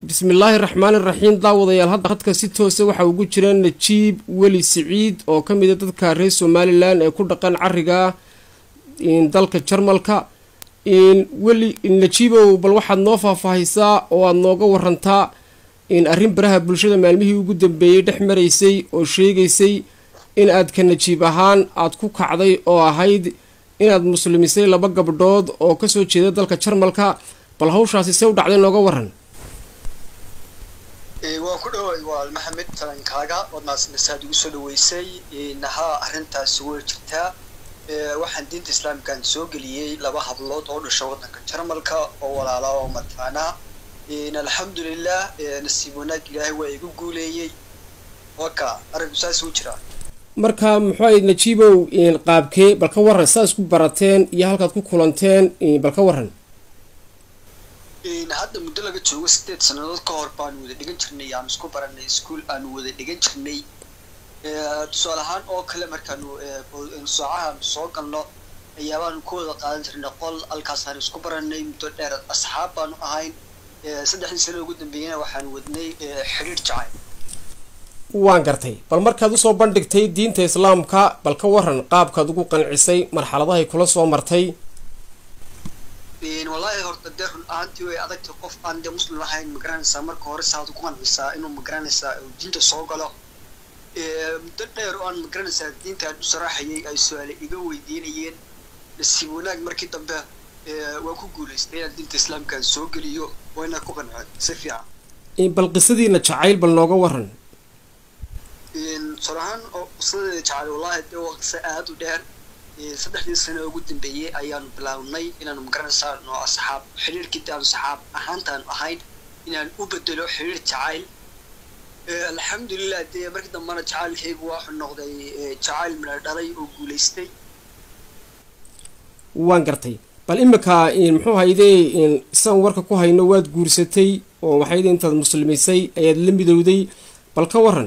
bismillaahi raxmaani raxiim daawadayaal hadda hadka si toosa waxaa ugu jira najiib weli siciid oo ka mid a dadka reer somalilan ee ku dhaqan cariga dalka jarmalka weli najiibow bal waxaad noo faahfaahaysaa oo aada nooga warantaa arrin baraha bulshada maalmihii ugu dambeeyey dhex maraysay oo sheegaysay in aad ka najiib ahaan aada ku kacday oo ahayd inaad muslimisay laba gabdhood oo kasoo jeeda dalka jarmalka bal hawshaasi se u dhacday nooga waran waan ku dhaway waal maxamed talankaaga waad mahadsanaysaad igu soo dhaweysay nahaa arrintaasi way jirtaa waxaan diinta islaamkaan soo geliyey laba hablood oo dhasha waddanka jarmalka oo walaala oo mataana alxamdulilah nasiib wanaag ilaahay waa igu guuleeyey waka arrinku saas u jiraa marka muxuu ahayd najiibow qaabkee bal ka waran saa isku barateen iyo halkaad ku kulanteen bal ka waran hadda muddo laga joogo sideed sannadood ka hor baanu wada dhigan jirnay aan isku baranay ischool aanu wada dhigan jirnay tusaale ahaan oo kale markaanu saacahaanu soo galno ayaabaanu ku wada qaadan jirnay qol halkaasaanu isku baranay muddo dheer asxaab baanu ahayn saddexdii sano ugu dambeeyana waxaanu wadnay xidhiir jacay waan gartay bal markaad usoo bandhigtay diinta islaamka bal ka waran qaabkaad ugu qancisay marxaladahay kula soo martay wallaahi horta dee run ahaantii way adagtay qof aan dee muslim ahayn magaranaysaa marka hore saad ugu qancisaa inuu magaranaysaa diinta soo galo muddo dheer oo aan magaranaysaa diinta aan u saraaxayay ay su-aale iga weydiinayeen nasiib wanaag markii dambe waan ku guulaystay inaan diinta islaamkaan soo geliyo waa inaan ku qanceen si fiican bal qisadiina jacayl bal nooga waran tusaale ahaan oo qisadeeda jacayl wallaahi dee waa qiso aada u dheer saddexdii sano ugu dambeeyey ayaanu bilaawnay inaanu magaranaysaa noo asxaab xiriirkii aanu saxaab ahaantaanu ahayn inaan u bedelo xiriir jacayl alxamdulilah dee markii dambena jacaylkaygu waxuu noqday jacayl midha dhalay oo guulaystay waan gartay bal imika muxuu haydee siaan warka ku hayno waad guursatay oo waxayde intaad muslimisay ayaad la midowday bal ka waran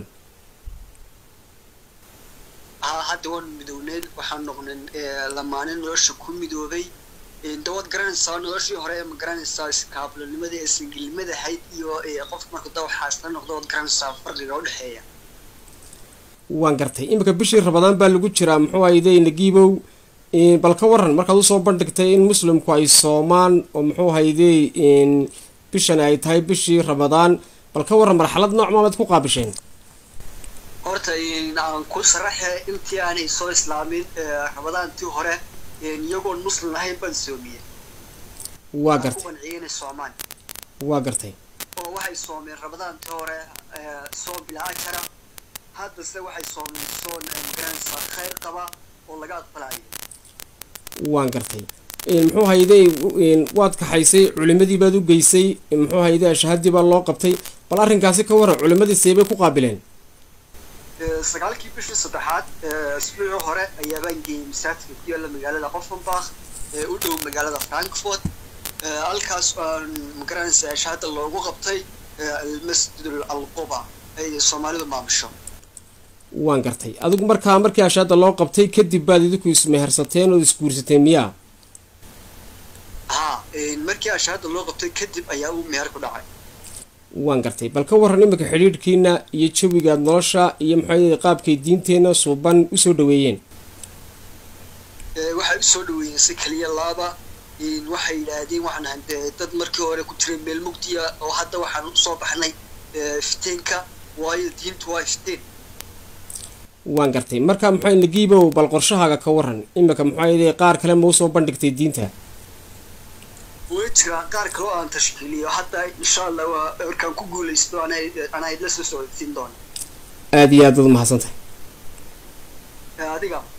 hadda waanu midowneed waxaan noqnen lamaanin nolosha ku midoobay dawaad garanaysaa noloshii hore ma garanaysaa iskaablanimada ee singilnimada ahayd iyo qof marka dawaxaa isla noqdo waad garanaysaa farqiga udhexeeya waan gartay imika bishii rabadaan baa lagu jiraa muxuu hayde nagiibow bal ka waran markaad usoo bandhigtay in muslimku ay soomaan oo muxuu hayde bishan ay tahay bishii rabadaan bal ka waran marxalad nooc maamaad ku qaabisheen horta aan ku saraxe intii aanay soo islaamin rabadaantii hore iyagoon muslim ahayn baan soomiyey waa gartay qanciyeyna soomaan waa gartay oo waxay soomeen rabadaantii hore soom bilaa ajara haddase waxay soomeen soon magaranaysaa khayr qaba oo laga aqbalayo waan gartay muxuu hayday waad kaxaysay culimadii baad u geysay muxuu hayday ashahadii baa loo qabtay bal arrinkaasi ka waran culimadii seebay ku qaabileen sagaalkii bishii saddexaad isbuucii hore ayaabaan geeyey masaajidka ku yaalla magaalada qofenbach ee u dhow magaalada frankfort halkaas aan magaranaysaa ashahada loogu qabtay almasjid alquba ay soomaalidu maamusho waan gartay adigu markaa markii ashahada loo qabtay kadib baad idinku ismehersateen ood isguursateen miyaa ha markii ashahada loo qabtay kadib ayaa uu meher ku dhacay waan gartay bal ka waran imika xidhiidhkiina iyo jawigaad nolosha iyo maxaa qaabkay diinteenna suuban usoo dhaweeyeen waxay usoo dhaweeyeen si keliya laaba waxay yidhaahdeen waxaan dad markii hore ku jiray meel mugdiya oo hadda waxaan usoo baxnay fiteenka waayo diintu waa fiteen waan gartay marka maxaa nagiibow bal qorshahaaga ka waran imika maxaa qaar kale ma usoo bandhigtay diinta way jiraan qaar kaloo aan tashkiiliyo hadda insha allah waa markaan ku guulaysto anaa idla soo socodsiin doona aada iyo aad ad umahadsantahay adiga